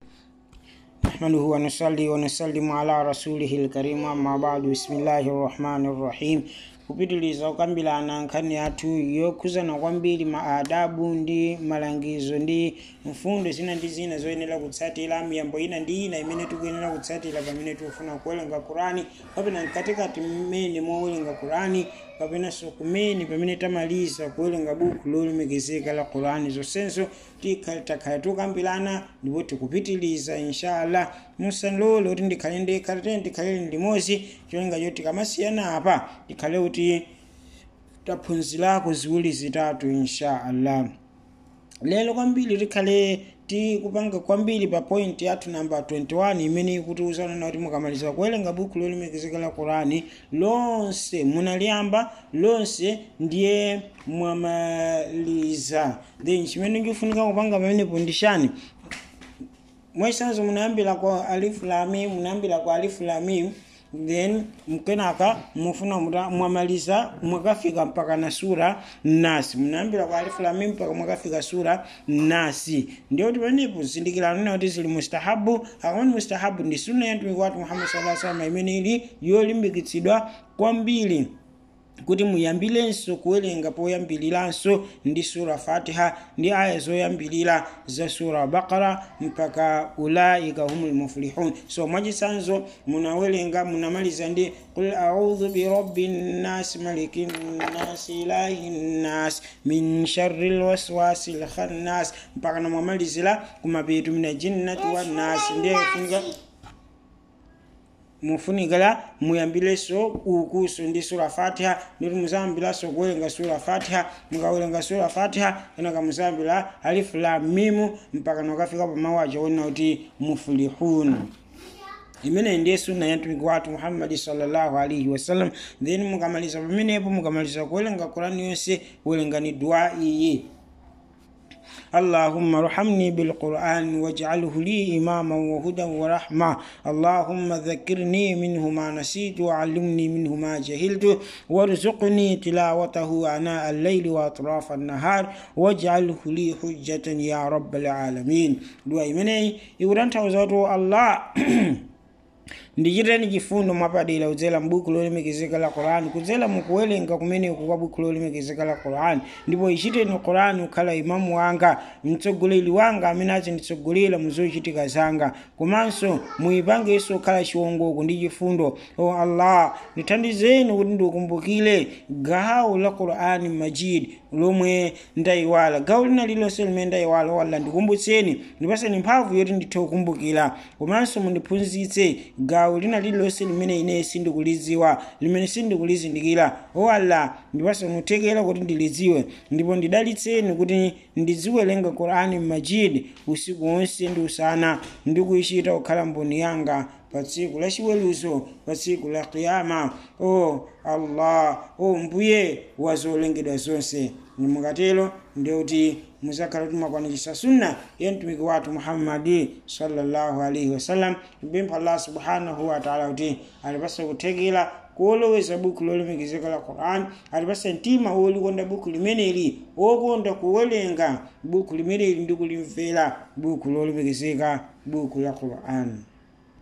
نحمده ونصلي ونسلم على رسوله الكريم أما بعد بسم الله الرحمن الرحيم kupitiliza kukambirana nkhani yathu yokhuzana kwambiri maadabu ndi malangizo ndi mfundo zina ndi zina zoyenera kutsatira miyambo ina ndi ina imene tikuyenera kutsatira pamene tikufuna kuwerenga kurani kapena mkatikati mmene mowerenga kurani kapenanso kumene pamene tamaliza kuwerenga buku lolemekezeka la kurani zonsenso takhala tukambirana ndipo tikupitiliza inshallah musalole kuti ndikhale ndekha tete ndikhalire limodzi cholinga choti tikamasiyana apa tikhale kuti taphunzirako ziwiri zitatu inshallah lero kwambiri tikhale tikupanga kwambiri pa point yathu namba 21 imene ikutiuzana kuti mukamaliza kuwerenga buku lolemekezeka la kurani lonse munaliyamba lonse ndiye mwamaliza then chimene ndikufunika kupanga pamenepo ndishani mwaisanzo munayambira kwa alifu lamim munayambira kwa alifu lamim then mkenaka mufuna mwamaliza mwakafika mpaka na sura nasi munayambira kwa alifu lamim mpaka mwakafika sura nasi ndiyo tipenepo zindikirano nena kuti zili mustahabu akamani mustahabu ndi sunna ya mtumiki wathu muhammad sallallahu alaihi wasallam imene ili yolimbikitsidwa kwambiri kuti muyambilenso kuwerenga poyambiriranso ndi sura fatiha ndi aya zoyambirira za sura bakara mpaka ulaika humul muflihun so mwachisanzo munawerenga munamaliza ndi qul audhu birabbi nnas maliki nnas ilahi nnas min sharri lwaswasi lkhannas mpaka namwamalizira kumapetu mina jinnati wannasi ndiye kufunika mufunikira muyambileso ukuso ndi sura fatiha nditi muzayambilaso kuwerenga sura fatiha mukawerenga sura fatiha kenaka muzayambira alifu la mimu mpaka nokafika pamawu aja wona kuti mufulihun imeneyi ndiye sunna ya mtumiki wathu muhammadi sallallahu alaihi wasallam then mukamaliza pamenepo mukamaliza kuwerenga kurani yonse werengani dua iyi اللهم ارحمني بالقرآن واجعله لي إماما وهدى ورحمة اللهم ذكرني منه ما نسيت وعلمني منه ما جهلت وارزقني تلاوته آناء الليل وأطراف النهار واجعله لي حجة يا رب العالمين دعاء مني يوران توزاتو الله ndichiteni chifundo mwapadera kudzera m'buku lolemekezeka la qurani kudzera mukuwerenga kumeneku kwa buku lolemekezeka la qurani ndipo ichiteni qurani kukhala imamu wanga mtsogoleri wanga amene azinditsogolera muzochitika zanga komanso muyipangenso kukhala chiwongoko ndi chifundo o allah ndithandizeni kuti ndikumbukire gawo la qurani majid lomwe ndayiwala gawo lina lilonse limene ndayiwala walla ndikumbutseni ndipaseni mphamvu yoti ndithe kukumbukira komanso mundiphunzitse gawo lina lililonse limene ine sindikulidziwa limene sindikulizindikira o allah ndipaseni kuthekera kuti ndilidziwe ndipo ndidalitseni kuti ndiziwerenga qurani majid usiku wonse ndi usana ndikuyichita kukhala mboni yanga pa tsiku la chiweruzo pa tsiku la qiyama o allah o mbuye wa zolengedwa zonse mukatero ndikuti muzakhala kuti mwakwanitsa sunna ya mtumiki wathu muhammadi sallallahu alaihi wasallam tipempha allah subhanahu wataala kuti alipasa kuthekera kuoloweza buku lolemekezeka la quran alipasa mtima wolikonda buku limeneli wokonda kuwerenga buku limeneli ndi kulimvera buku lolemekezeka buku la quran